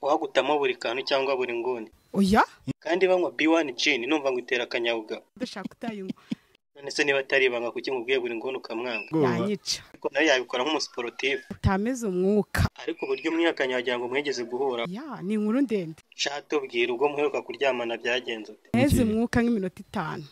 uhagutamo buri kantu cyangwa buri nguni oya kandi banywa B1 gin numva ngo itera akanyabugabo ndashaka utayinywa none se niba atari ibanga kuki mubwiye buri nguni ukamwanga yanyica ariko nawe yabikora nk'umusiporutifu utameze umwuka ariko uburyo umwihakanye wagira ngo mwigeze guhura ya ni inkuru ndende shatubwira ubwo muheruka kuryamana byagenze ute neza umwuka nk'iminota itanu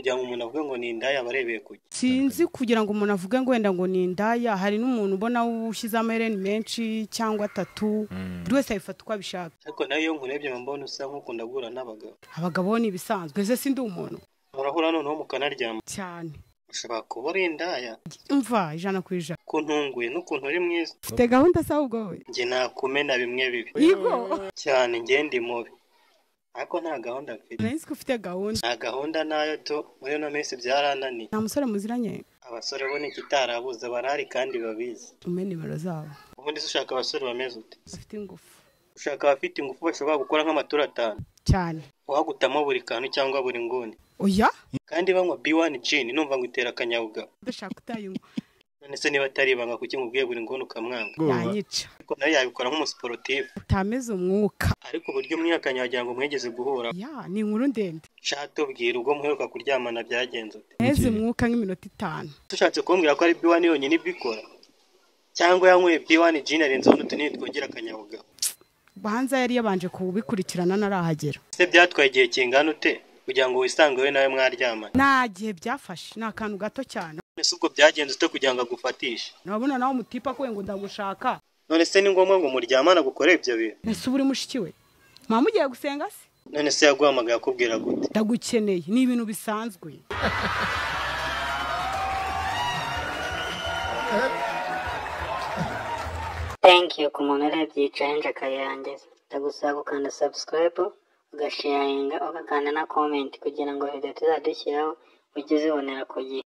kugira ngo umuntu avuge ngo ni indaya aba arebeye kujya sinzi kugira ngo umuntu avuge ngo wenda ngo ni indaya hari n'umuntu ubona ushyize amahereni menshi cyangwa atatu buri wese abifata uko abishaka ariko nawe iyo nkurebye mbona usa nk'ukunda guhura n'abagabo abagabo ni ibisanzwe ese si ndi umuntu murahura noneho mukanaryama cyane ushobora kuba uri indaya mva ijana ku ijana ukuntu unguye n'ukuntu uri mwiza ufite gahunda se ahubwo we njye nakumena bimwe bibi yego cyane njye ndi mubi ariko nta gahunda mfite nari nzi ko ufite gahunda nta gahunda nayo tu muri ino minsi byarananiye nta musore muziranye abasore bo n'ikitarabuze barahari kandi babizi umpe nimero zabo ubundi se ushaka abasore bameze ute bafite ingufu ushaka abafite ingufu bashobora gukora nk'amaturo atanu cyane uhagutamo buri kantu cyangwa buri nguni oya kandi banywa B1 gin numva ngo itera akanyabugabo ndashaka utayinywa none se niba atari ibanga kuki mubwiye buri nguni ukamwanga yanyica ariko nawe yabikora nk'umusiporutifu utameze umwuka ariko uburyo umwihakanye wagira ngo mwigeze guhura ya ni inkuru ndende shatubwira ubwo muheruka kuryamana byagenze ute neza umwuka nk'iminota itanu tushatse kumbwira ko ari B1 yonyine ibikora cyangwa yanyweye B1 gin arenzeho n'utunini twongera akanyabugabo hanze yari yabanje kubikurikirana ntarahagera se byatwaye igihe kingana ute kugira ngo wisange we nawe mwaryamane nta gihe byafashe ni akantu gato cyane none se ubwo byagenze ute kugira ngo agufatishe urabona nawe umutipa ko ngo ndagushaka none se ni ngombwa ngo muryamane agukore ibyo bintu ese uba uri mushiki we mwaba mugiye gusenga se none se yaguhamagaye akubwira gute ndagukeneye ni ibintu bisanzwe thank you ku muntu urebye iyi challenge akayirangiza ndagusaba gukanda subscribe ugasharinga ugakanda na comment kugira ngo video tuzajya dushyiraho ujye uzibonera ku gihe